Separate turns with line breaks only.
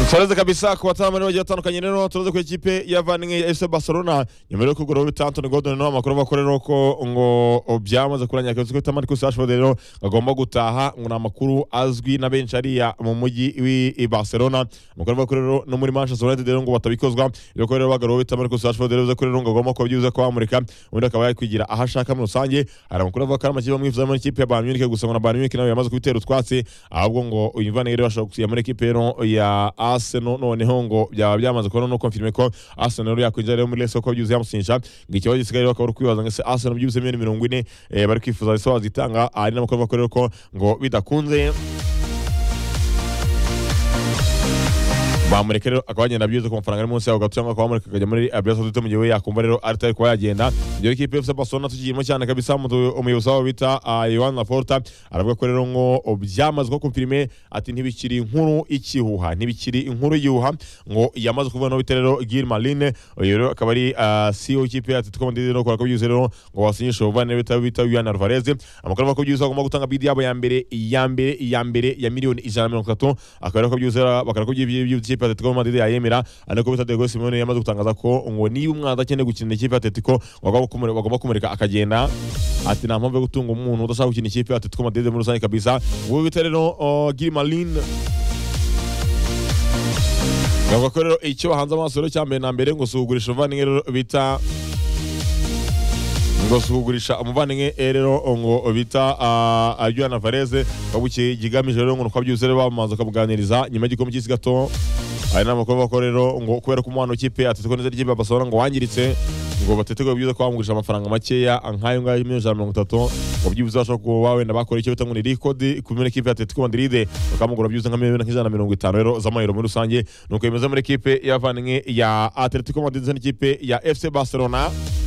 fareze kabisa ku batanamani bagiye batandukanye rero tunoze ku ikipe ya Vanning FC Barcelona nyuma yo kugura bitatu Anthony Gordon no amakuru bakore ko ngo byamaze kuranya kazi ko Marcus Rashford rero agomba gutaha ngo ni amakuru azwi na benshi ariya mu mujyi w'i Barcelona amakuru bakore rero no muri Manchester United rero ngo batabikozwa rero ko rero bagaro bita Marcus Rashford rero ze ko rero ngo agomba kuba byibuze kwamurika ubundi akaba yakwigira aho ashaka muri rusange hari amakuru avuga ko ari amakipe amwifuza muri ikipe ya Bayern Munich gusa ngo na Bayern Munich nawe yamaze kubitera utwatsi ahubwo ngo uyu Vanning rero ashobora kusiya muri ikipe rero ya Arsenal noneho ngo byaba byamaze kubona no confirme ko Arsenal yakwinjira rero muri Leicester ko byuzuye yamusinyisha ngo ikibazo gisigaye rero akaba ari kwibaza ngo ese Arsenal byuzuye miliyoni mirongo ine eh, bari kwifuza ese wazitanga hari n'amakuru avuga ko rero ko ngo bidakunze bamureka rero akaba yagenda byuzuye ku mafaranga ari munsi yaho gato cyangwa akaba bamureka akajya muri Arabia Saudite mu gihe we yakumva rero atari kuba yagenda ibyo rero ikipe yose Barcelona tukiyemo cyane kabisa umudu- umuyobozi wabo bita ah, Joan Laporta aravuga ko rero ngo byamaze ko confirme ati ntibikiri inkuru ikihuha ntibikiri inkuru y'ihuha ngo yamaze kuvuga no bita rero Gilmarine uyu rero akaba ari ah, CEO y'ikipe ya Atletico Madrid no ko byuzuye rero ngo wasinyisha ubuvandimwe bita bita Julian Alvarez amakuru avuga ko byuzuye agomba gutanga bid yabo ya mbere iya mbere iya mbere ya miliyoni ijana na mirongo itatu akaba rero ko byuzuye bakaba ko by'ikipe ya Atletico Madrid yayemera ariko bita Diego Simeone yamaze gutangaza ko ngo niba umwanzi akeneye gukinira ikipe ya Atletico ngo agomba kumure- bagomba kumureka akagenda ati nta mpamvu yo gutunga umuntu udashaka gukina ikipe ya Atletico Madrid muri rusange kabisa ubu bita rero Gilmarine bavuga ko rero icyo bahanze amaso rero cya mbere na mbere ngo si ugurisha umuvandimwe rero bita ngo si ugurisha umuvandimwe eh, rero ngo bita Juliana Varese ahubwo ikigamije rero ngo ni uko byuzuye rero bamaze bakamuganiriza nyuma y'igikombe cy'isi gato hari n'amakuru avuga ko rero ngo kubera ko umwana w'ikipe ateteko neza ry'ikipe ya Barcelona ngo wangiritse ngo bateteko byiza ko bamugurisha amafaranga makeya nk'ayo ngayo miliyoni ijana na mirongo itatu ngo byibuze bashobora kuba wenda bakora icyo bita ngo ni rikodi ku mena ikipe ya Atletico Madrid bakamugura byibuze nka miliyoni nk'ijana na mirongo itanu rero z'amayero muri rusange nuko yemeza muri ikipe y'abavandimwe ya Atletico Madrid ndetse n'ikipe ya FC Barcelona